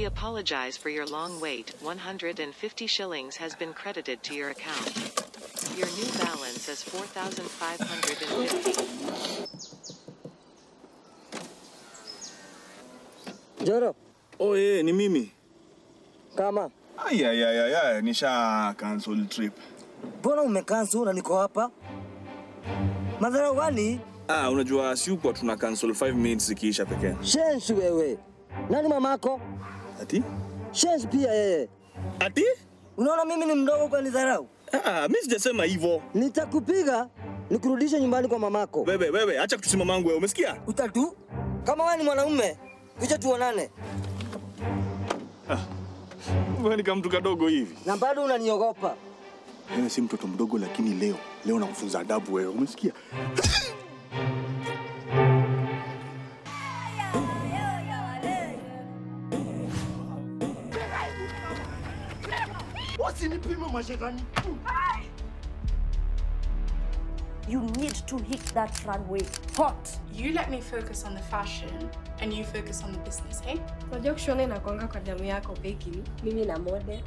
We apologize for your long wait. 150 shillings has been credited to your account. Your new balance is 4,550. Joro, Oh, eh, ni mimi. kama Ayayayaya, nisha cancel trip. mbona umekansu na niko hapa? Madharau gani? Ah, unajua si kwa tuna cancel 5 minutes ikiisha pekee. Shensi wewe. Nani mamako? Ati? Shensi pia yeye. Ati? Unaona mimi ni mdogo kwa nidharau? Ah, mimi sijasema hivyo. Nitakupiga nikurudishe nyumbani kwa mamako. Wewe, wewe, acha kutusima mangu wewe, umesikia? Utatu? Kama wewe ni mwanaume, kuja tuonane. Wewe ni kama mtu kadogo hivi. Na bado unaniogopa. Wewe si mtoto mdogo lakini leo, leo nakufunza adabu wewe, umesikia? Wasinipime mashetani. You need to hit that runway hot. You let me focus on the fashion and you focus on the business, hey? Unajua kushona inakwanga kwa damu yako Becky. Mimi na mode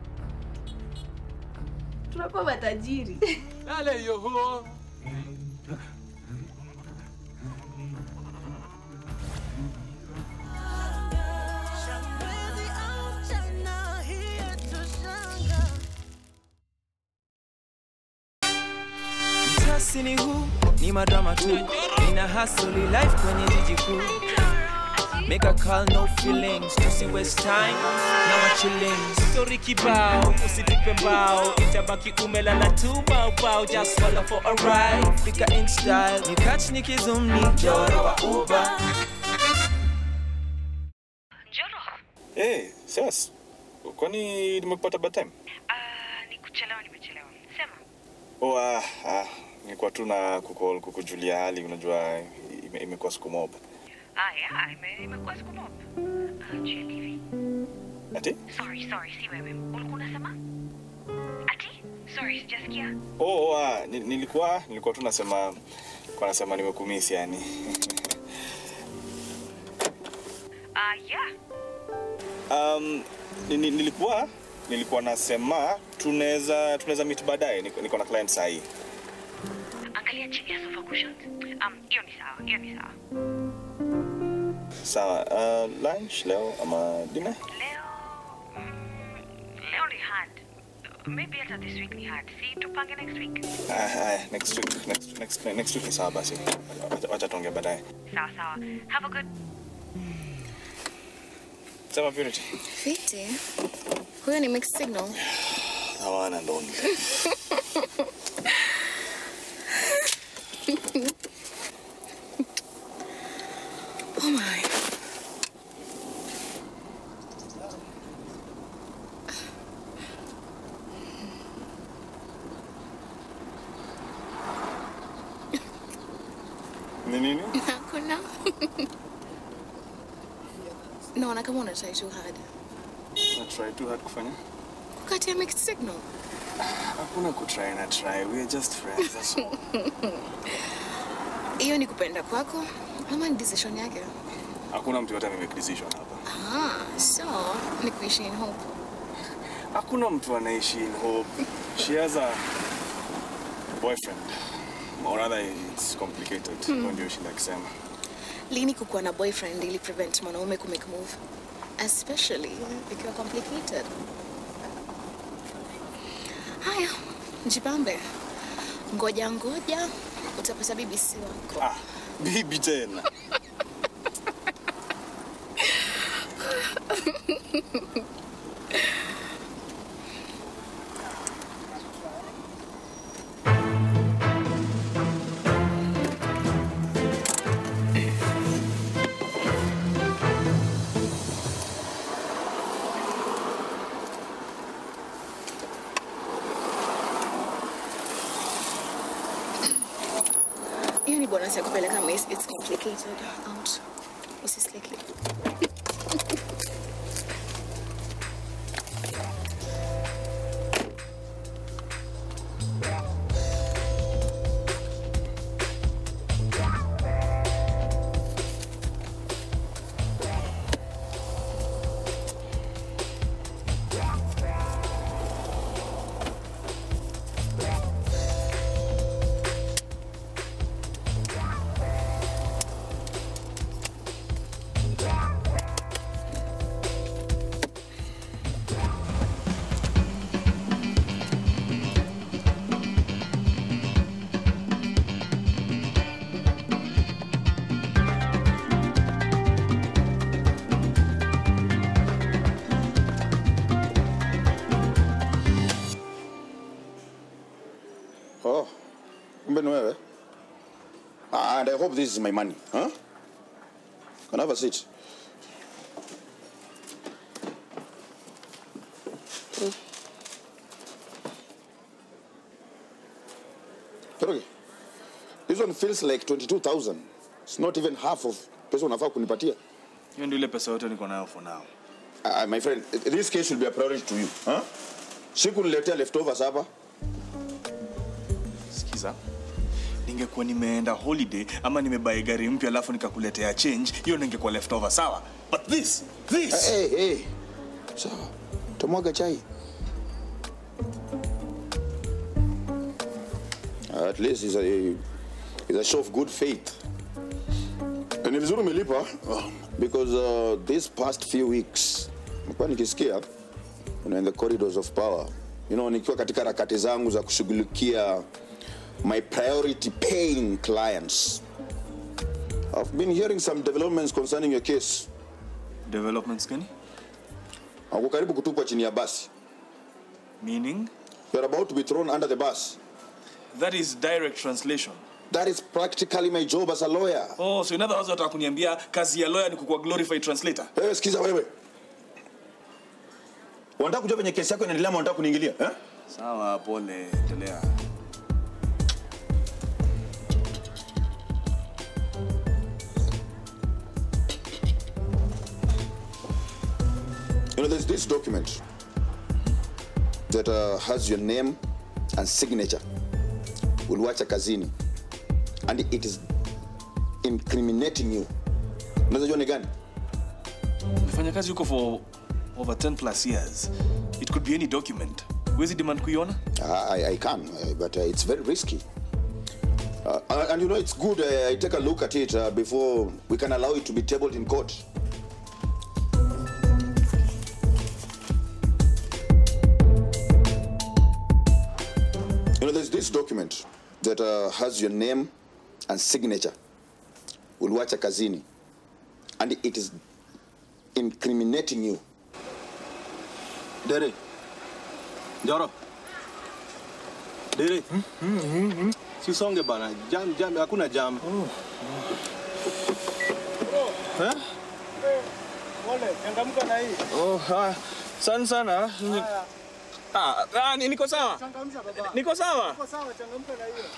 tunakuwa matajiri. Lale yoho. Mtasini huu ni madrama tu, nina hustle life kwenye jiji kuu. Make a call, no feelings, tusi waste time na machillings. Story kibao, usitupe mbao, itabaki umelala tu bao just follow for a ride. Fika in style, ni catch ni kizum ni joro wa Uber. Eh, sasa kwani nimekupata bad time? ni kuchelewa nimechelewa sema Oh, ah, ah, nilikuwa tu na kucall kukujulia hali, unajua ime- imekuwa siku mob. aya ime- imekuwa siku mob Ah, Jenny. Ati? sorry sorry si wewe ulikuwa unasema ati sorry sijasikia Oh, oh ah, ni- nilikuwa nilikuwa tu nasema kwa nasema nimekumisi yani. Ah, yeah Um, ni- ni- nilikuwa nilikuwa nasema tunaweza tunaweza meet baadaye, niko, niko na client saa hii. angalia chini ya sofa cushions um hiyo ni sawa hiyo ni sawa Sawa, uh, lunch leo ama dinner? leo mm, leo ni hard maybe hata this week ni hard si tupange next week Ah, ah, next week next, next, next week ni sawa basi. Wacha- Wacha tuongee baadaye. sawa sawa have a good Sema Purity. Fiti. Huyo ni mixed signal. Hawana ndo. Oh my. Ni nini? Hakuna. Naona kama una try too hard. Na try too hard kufanya? Kukatia mixed signal. Hakuna kutry na try. We are just friends. That's all. Hiyo ni kupenda kwako ama ni decision yake? Hakuna mtu yote amemake decision hapa. Ah, so ni kuishi in hope. Hakuna mtu anaishi in hope. She has a boyfriend. Or rather it's complicated. Hmm. Hiyo ndio shinda akisema. Lini kukuwa na boyfriend ili prevent mwanaume kumake move? Especially ikiwa complicated. Haya, jipambe. Ngoja ngoja utapata bibi si wako. Ah, bibi tena. Hiyo ni bonus ya kupeleka miss. It's complicated. Out. Usisleki. Oh, kumbe ni wewe. Ah, and I hope this is my money. Huh? Can I have a seat? Toroge, this one feels like 22,000. It's not even half of pesa unafaa kunipatia. Hiyo ndio ile pesa yote niko nayo for now. Uh, my friend, this case should be a priority to you. Huh? Sikuniletea leftovers hapa. Sikiza. Ningekuwa nimeenda holiday ama nimebai gari mpya alafu nikakuletea change, hiyo ningekuwa leftover sawa. But this, this. Hey, hey. Sawa. Tamwaga chai. At least it's a, it's a show of good faith. Na Ni vizuri umelipa because uh, these past few weeks nimekuwa nikisikia you know, in the corridors of power you know, nikiwa katika harakati zangu za kushughulikia my priority paying clients I've been hearing some developments concerning your case. Developments gani? Uko karibu kutupwa chini ya basi. Meaning? You're about to be thrown under the bus. That is direct translation. That is practically my job as a lawyer. Oh, so in other words wataka kuniambia kazi ya lawyer ni kukuwa glorified translator. Wewe sikiza wewe. Unataka kujua venye kesi yako inaendelea ama unataka kuniingilia? Eh? Sawa, pole, endelea. You know, there's this document that uh, has your name and signature. Uliwacha kazini. And it is incriminating you. Unaweza jua ni gani? Nimefanya kazi huko for over 10 plus years. It could be any document. Huwezi demand kuiona? I, I can, uh, but uh, it's very risky. Uh, and and you know, it's good uh, I take a look at it uh, before we can allow it to be tabled in court. You know, there's this document that uh, has your name and signature. Uliwacha kazini. And it is incriminating you. Dere. Njoro. Dere. Sisonge bana. Jam jam hakuna jam. Eh? Pole, changamka na hii. Oh, ah, sana sana. Ah, ah, ni- niko sawa. Changamsha baba. Niko sawa. Niko sawa, changamka na hiyo.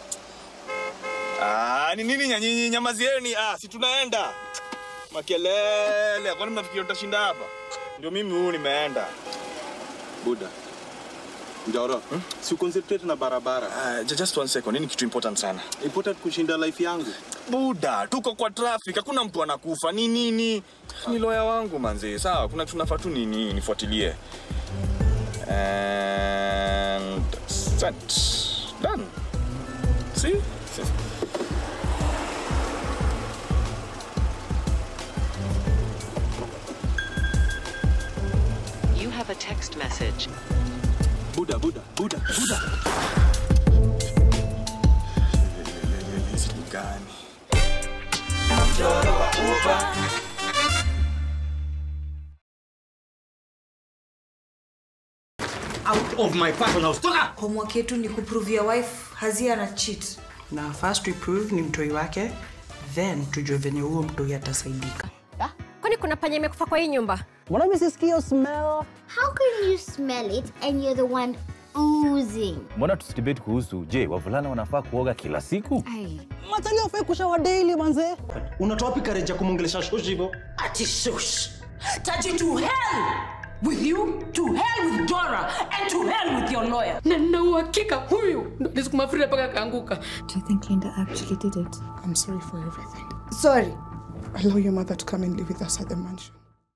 Ah, ni nini nyanyinyi nyamazieni? Ah, si tunaenda. Makelele, kwani mnafikiri utashinda hapa? Ndio mimi huu nimeenda. Buda. Njoro. Si concentrate na barabara. Uh, just one second. Nini kitu important sana? Important kushinda life yangu. Buda, tuko kwa traffic, hakuna mtu anakufa. Ni nini? Ni lawyer wangu manzi. Sawa, kuna kitu nafaa tu nini nifuatilie. And sent. Done. See? See? You have a text message. Buda, Buda, Buda, Buda. Hizi ni gani? Mchoro wa uba out of my personal stoka homework yetu ni kuprove your wife hazia na cheat na first we prove ni mtoi wake then tujue venye huo mtoi atasaidika kwani kuna panya imekufa kwa hii nyumba Mbona mimi sisikii hiyo smell? How can you smell it and you're the one oozing? mbona tusidebate kuhusu je wavulana wanafaa kuoga kila siku Matali hafai kushawa daily manze. unatoa wapi courage ya kumwongelesha shoshi hivyo ati shush taji to hell with you to hell with dora and to hell with your lawyer na nina uhakika huyu ndo alisukuma frida mpaka akaanguka Do you think Linda actually did it? I'm sorry for everything. sorry Allow your mother to come and live with us at the mansion.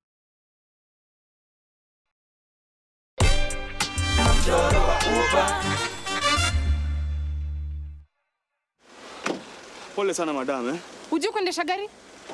mchoro wa uba Pole sana madam eh. hujui kuendesha gari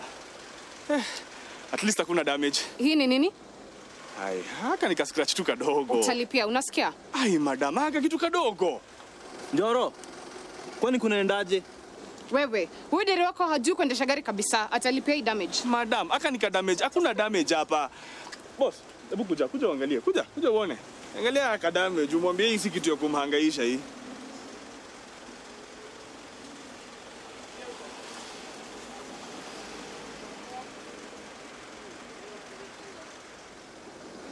At least hakuna damage. hii ni nini Ai, haka nika scratch tu kadogo. utalipia unasikia Ai madam, haka kitu kadogo. Njoro. Kwani kunaendaje? wewe huyu deri wako hajui kuendesha gari kabisa atalipia hii damage Madam, haka nika damage. Hakuna damage hapa. Boss, hebu kuja, kuja uangalie. Kuja, kuja uone. Angalia haka damage. Umwambie hii si kitu ya kumhangaisha hii.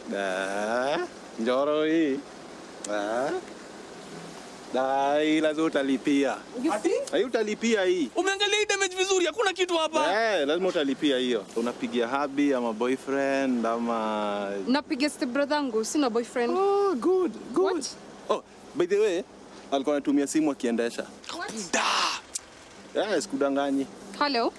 Da, njoro hii. Da. Da, hii lazima utalipia. Hii utalipia hii. Umeangalia hii damage vizuri, hakuna kitu hapa. Eh, lazima utalipia hiyo. Unapigia habi ama boyfriend ama Napiga step brother yangu, sina boyfriend. Oh, good, good. Oh, by the way, alikuwa anatumia simu akiendesha. Da. Eh, sikudanganyi. Hello.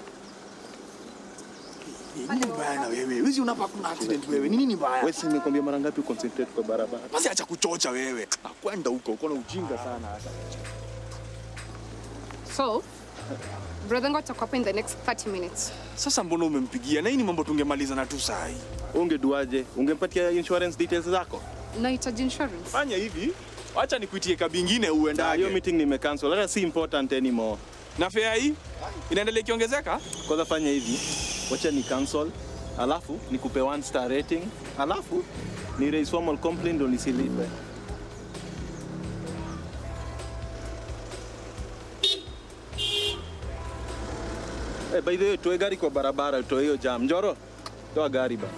Nini mbaya na wewe? Wizi unapa kuna accident wewe. Ni nini mbaya? Wewe si nimekwambia mara ngapi concentrate kwa barabara? Basi acha kuchocha wewe. Kwenda huko, uko na ujinga sana hata. So, brother yangu atakuwa hapa in the next 30 minutes. Sasa mbona umempigia? Na hii ni mambo tungemaliza na tu saa hii. Ungeduaje? Ungempatia insurance details zako? Nahitaji insurance. Fanya hivi, acha nikuitie kabi ingine Ah, uendage. hiyo meeting nimecancel. Hata si important anymore. Na fare hii inaendelea ikiongezeka? Kwanza fanya hivi. Wacha ni cancel. Alafu nikupe one star rating. Alafu ni raise formal complaint ndo nisilipe. Eh, by the way, toe gari kwa barabara, toe hiyo jam. Njoro, toa gari ba.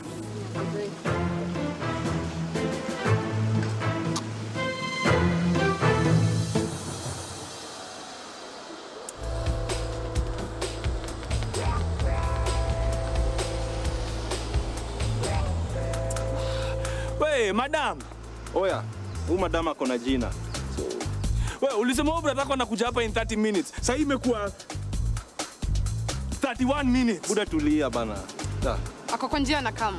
We, madam. Oya, huyu madam ako na jina. We, ulisema wewe brother yako anakuja hapa in 30 minutes. Sasa hii imekuwa 31 minutes. Buda tulia bana. Da. Ako kwa njia na kam.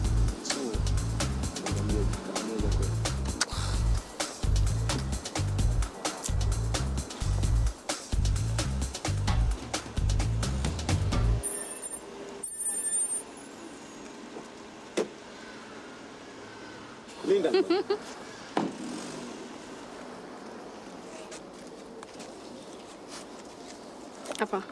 Linda. Hapa.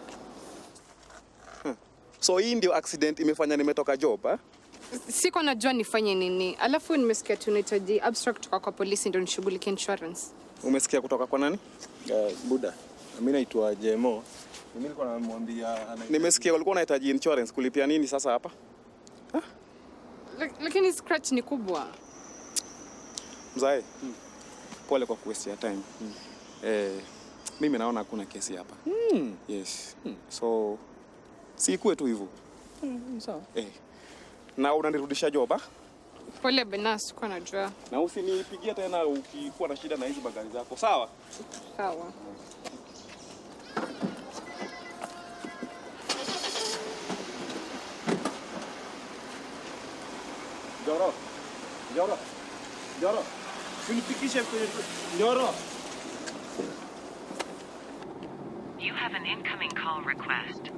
So hii ndio accident imefanya nimetoka job eh? Siko najua nifanye nini. Alafu nimesikia tunahitaji abstract kutoka kwa polisi ndio nishughulikie insurance. Umesikia kutoka kwa nani? Uh, Buda. Mimi naitwa Jemo. Mimi nilikuwa namwambia ana Nimesikia walikuwa wanahitaji insurance kulipia nini sasa hapa? Lak- Lakini scratch ni kubwa. Mzae, pole kwa kuwaste time. Eh, mimi naona hakuna kesi hapa. Yes. So si ikuwe tu hivyo. Sawa. Eh. Na unanirudisha job ah? Pole Bena, sikuwa najua. Na usinipigie tena ukikuwa na shida na hizi bagari zako. Sawa? Sawa. Njoro. Njoro. Njoro. Unifikishe kwenye Njoro. You have an incoming call request.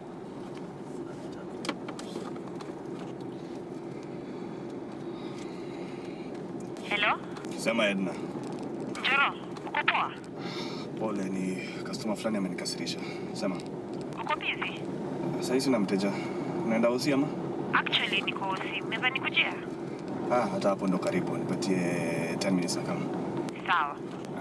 Hello? Sema Edna. Njoro, uko poa? Pole, ni customer fulani amenikasirisha. Sema. Uko busy? Sasa hizi na mteja. Unaenda usi ama? Actually niko hosi. Mnaweza nikujia? Ah, hata hapo ndo karibu. Nipatie 10 minutes na kama. Sawa.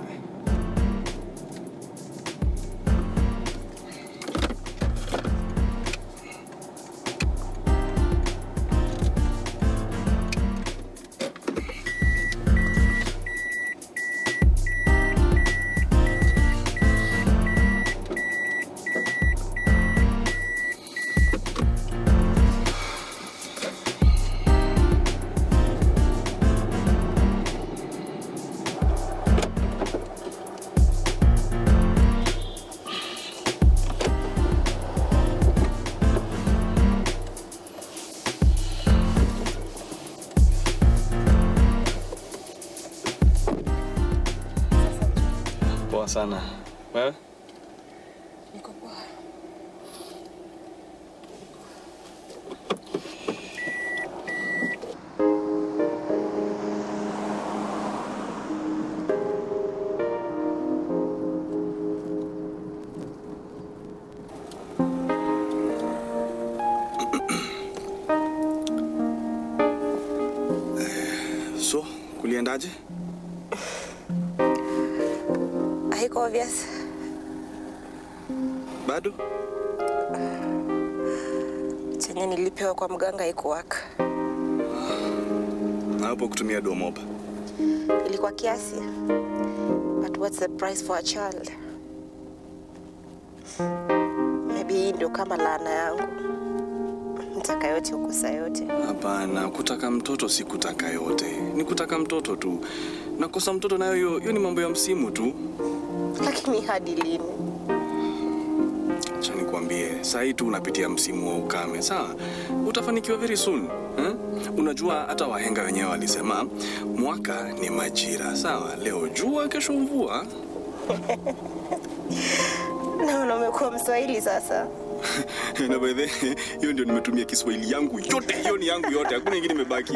Poa sana. Wewe? Niko poa. So, kuliendaje? Haiko obvious. Bado? Chenye nilipewa kwa mganga haikuwaka. hapo kutumia domob. Ilikuwa kiasi. But what's the price for a child? Maybe hii ndio kama laana yangu. Mtaka yote ukosa yote. Hapana, kutaka mtoto si kutaka yote, ni kutaka mtoto tu. Na kosa mtoto nayo hiyo hiyo ni mambo ya msimu tu. Lakini hadi lini? Acha nikwambie, saa hii tu unapitia msimu wa ukame, sawa? Utafanikiwa very soon. Eh? Unajua hata wahenga wenyewe walisema mwaka ni majira, sawa? Leo jua, kesho mvua. Naona umekuwa Mswahili sasa. na by the way, hiyo ndio nimetumia Kiswahili yangu yote, hiyo ni yangu yote, hakuna ingine imebaki.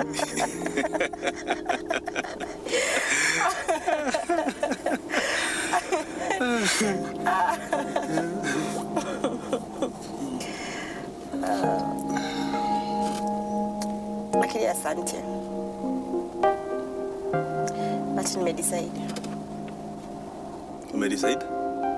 Lakini asante. But nimedecide. Umedecide?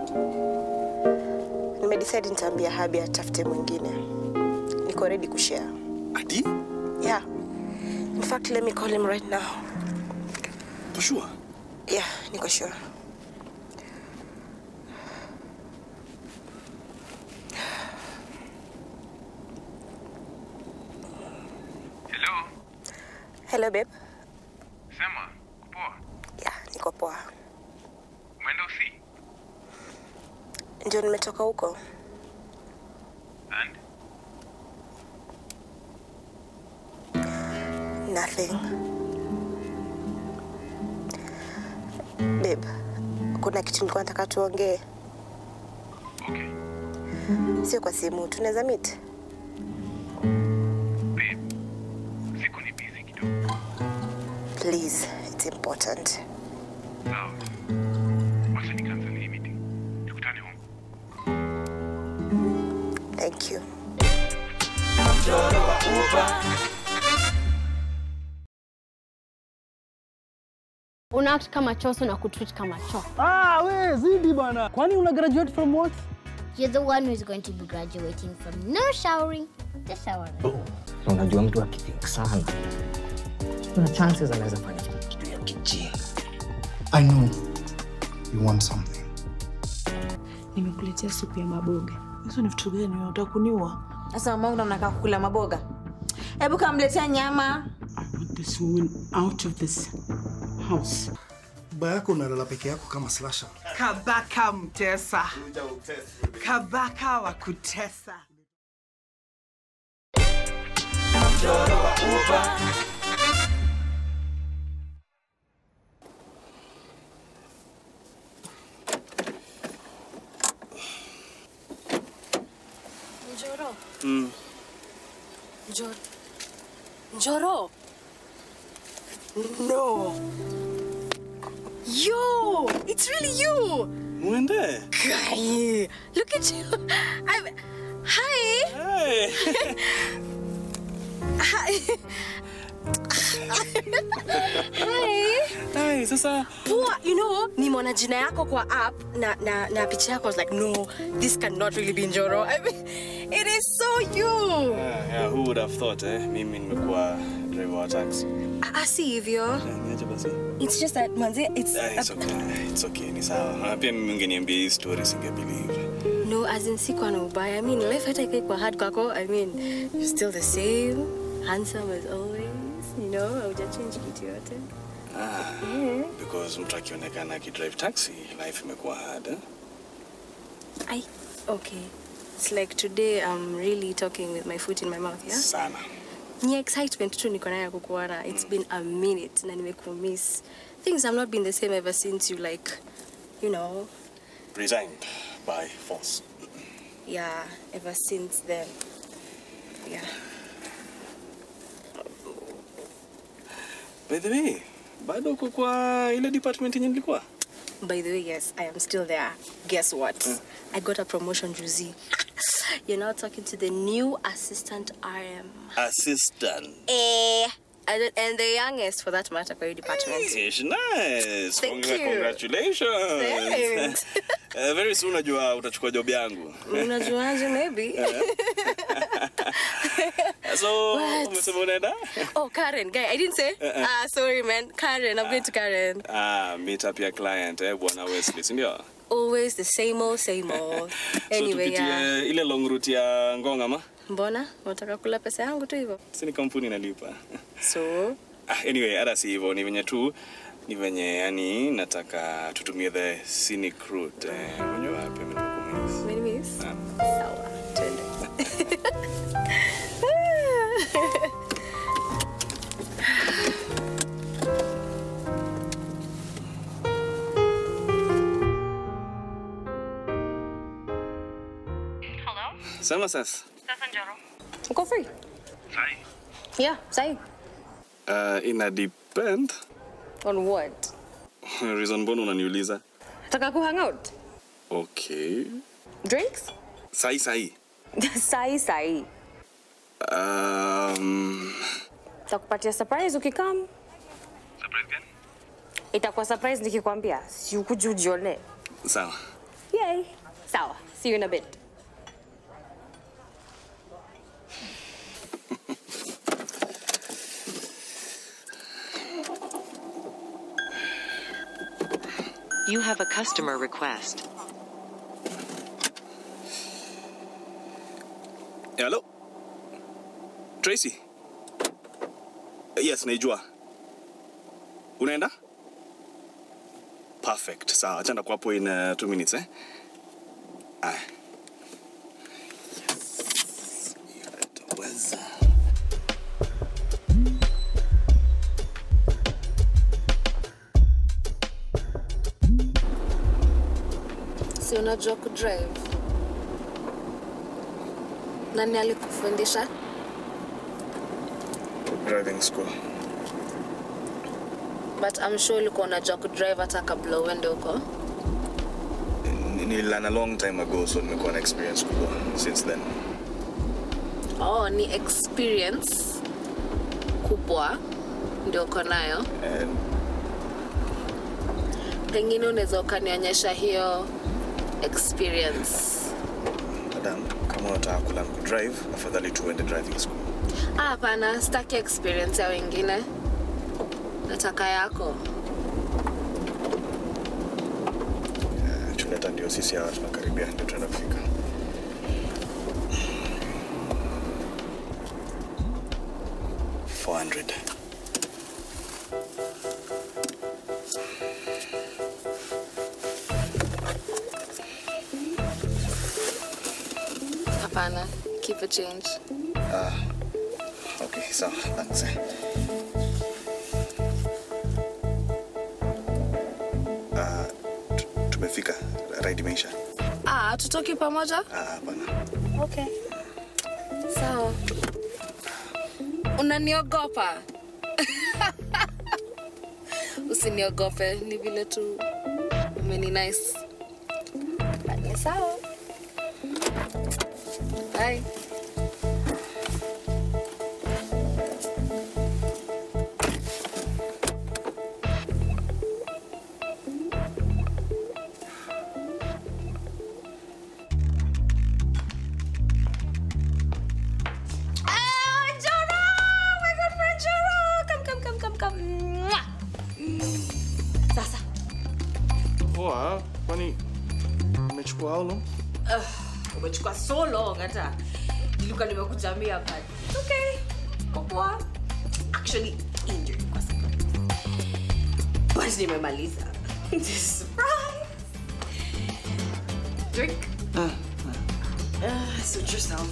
Nimedecide nitaambia Habi atafute mwingine. Niko ready kushare. Ati? Yeah. In fact, let me call him right now. For sure. Yeah, niko sure. Hello, Hello babe. sema, poa. Yeah, niko poa. Umeenda usi? Ndio nimetoka huko. And? Nothing. Babe, kuna kitu nilikuwa nataka tuongee. Okay. Sio kwa simu, tunaweza meet. Babe, siku ni busy kidogo. Please, it's important. Sawa. Wacha ni cancel hii meeting. Tukutane home. Thank you. una act kama choso na kutreat kama cho Ah, we zidi bana. Kwani una graduate from what? You're the one who's going to be graduating from no showering to showering. Na unajua mtu akithink sana kuna chances anaweza fanya kitu ya kijinga I know you want something. Nimekuletea supu ya maboga. Hizo ni vitu gani? Unataka kuniua? Sasa mamangu ndo mnakaa kukula maboga. Hebu kamletea nyama. Want this woman out of this house. Baba yako unalala peke yako kama slasher. Kabaka mtesa. Kabaka wa kutesa. Njoro. Mm. Njoro. Njoro. No. Yo, it's really you. Mwende. Guy, look at you. I'm. Hi. Hey. Hi. Hi. Hey, sasa Poa, you know, nimeona jina yako kwa app na, na, na picha yako I was like, no, this cannot really be Njoro. I mean, it is so you. Yeah, yeah, who would have thought eh? Mimi nimekuwa driver wa taxi. Ah, si hivyo. Niache basi. It's just that manze, it's Ah, it's okay. It's okay, ni sawa. Na pia mimi ungeniambia hii story singebelieve. no, as in sikuwa na ubaya. I mean, life hata ikai kwa hard kwako. I mean, you're still the same, handsome as always. You know, haujachange kitu yote. Ah, Yeah. because mtu akionekana akidrive taxi, life imekuwa hard. Eh? I okay. It's like today I'm really talking with my foot in my mouth, yeah? Sana. Ni excitement tu niko nayo ya kukuona. It's been a minute na nimekumiss. Things have not been the same ever since you like, you know, Resigned by force. yeah, ever since then. Yeah. By the way, bado uko kwa ile department yenye nilikuwa? By the way, yes, I am still there. Guess what? I got a promotion, Juzi. You're now talking to the new assistant RM. Assistant. Eh, and, and the youngest for that matter, for your department. Ish, nice. Thank Congra- you. Congratulations. Thanks. Eh, very soon najua utachukua job yangu. Unajuaje, maybe. so What? umesema unaenda Oh, Karen, guy, I didn't say. Uh-uh. Ah, sorry, man. Karen, I'm going to Karen. ah, meet up ya client eh, bwana Wesley, si ndio? Always the same old, same old. Anyway, so tupitie yeah. ile long route ya Ngong ama Mbona unataka kula pesa yangu tu hivyo? si ni kampuni inalipa So, ah, anyway hata si hivyo ni venye tu ni venye yani nataka tutumie the scenic route eh, unajua wapi mimi nimekumiss. Umenimiss? Ah. Sawa, twende. Hello? Sema sasa. Sasa Njoro. Uko free? Sai. Yeah, sahi. Uh, ina depend On what? reason mbona unaniuliza Nataka ku hang out. okay Drinks? sahi sahi sahi sahi. um, Takupatia surprise ukikam. Surprise gani? Itakuwa surprise nikikwambia. Si ukuje ujione. sawa Yay. Sawa. See you in a bit. You have a customer request. hello tracy yes naijua unaenda perfect sawa achanda kwapo in uh, two minutes eh aya Yes. Yataweza. Si unajua kudrive? Nani alikufundisha? driving school But I'm sure ulikuwa unajua kudrive hata kabla uende huko. Ni- nililearn a long time ago so nimekuwa na experience kubwa since then Oh, ni experience kubwa ndio uko nayo. and Pengine unaweza ukanionyesha hiyo experience. madam kama unataka kulearn kudrive afadhali tuende driving school Ah, hapana, sitaki experience ya wengine. Nataka yako. tuleta ndio sisi hawa tunakaribia ndio tunaenda kufika Four hundred. Hapana, keep a change. Ah, okay, sawa, thanks. eh. Ah, tu- tumefika, ride imeisha. Ah, tutoki pamoja? Ah, hapana. Okay. Sawa. Unaniogopa? Usiniogope, ni vile tu umeni nice. But ni sawa. Bye. Ah, Joro! My good friend Joro! Come, come, come, come, come. Mwah! Sasa. Poa, kwani umechukua how long? Uh, umechukua so long hata nilikuwa nimekujamia hapa. It's okay. Uko poa. Actually, injured kwa sababu. But nimemaliza. Surprise. Drink. Uh, suit yourself.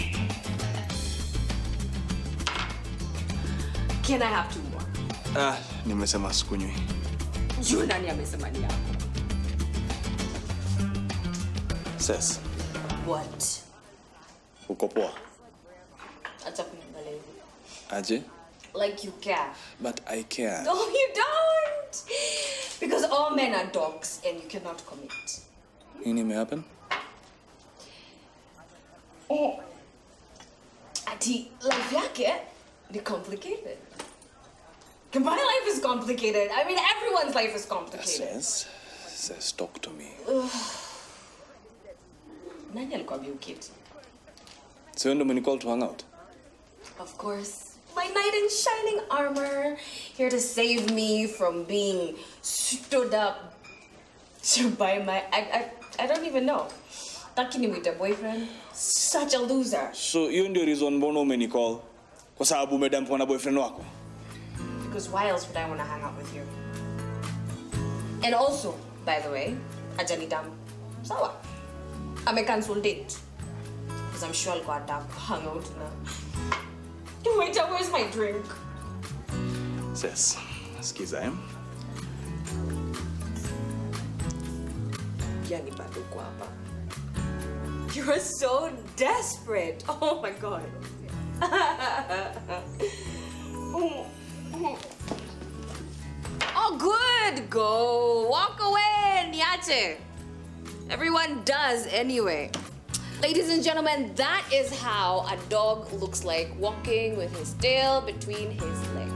Can I have two more? Ah, nimesema sikunywi. Juu nani amesema ni yako? Ses, What? uko poa? Acha kuniangalia hivi. Aje? Like you care. But I care. No, you don't. Because all men are dogs and you cannot commit. Nini imehappen? Oh. Ati, life yake ni complicated. My life is complicated. I mean, everyone's life is complicated. Ses, Ses, talk to me. Ugh. Nani alikwambia uketi? So ndo umenicall to hang out? Of course. My knight in shining armor, here to save me from being stood up to by my. I, I, I don't even know. Takini with a boyfriend. Such a loser. So hiyo ndio reason mbona umenicall? Kwa sababu umedampwa na boyfriend wako? Because why else would I want to hang out with you? And also, by the way, ajali dam. Sawa. I'm a cancel date. Because I'm sure I'll go out hang out now. Wait, where's my drink? Sis, sikiza eh? Yani bado uko hapa. You're so desperate. Oh my god. oh, good. Go. Walk away, Niache. Everyone does anyway. Ladies and gentlemen, that is how a dog looks like walking with his tail between his legs.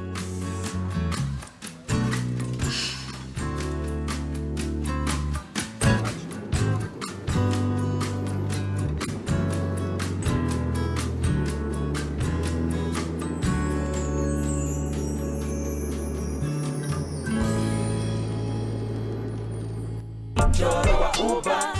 Mchoro wa uba.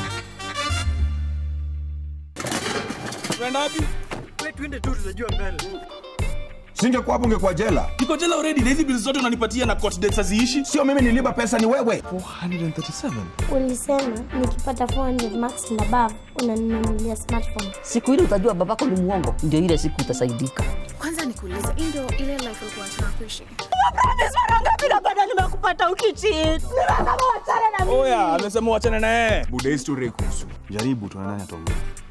Tunaenda wapi? Wewe twende tu tutajua mbele. Singekuwa hapo ungekuwa jela. Niko jela already na hizi bills zote unanipatia na court dates haziishi. Sio mimi niliba pesa ni wewe. 437. Ulisema nikipata 400 marks and above unaninunulia smartphone. Siku ile utajua babako ni muongo, ndio ile siku utasaidika. Kwanza nikuulize, hii ndio ile life ulikuwa unataka kuishi? Promise mara ngapi na bado nimekupata ukicheat. Nimesema wachana na mimi. Oya, amesema uachane na yeye. Buda hii story kuhusu. Jaribu tuonane ataongea.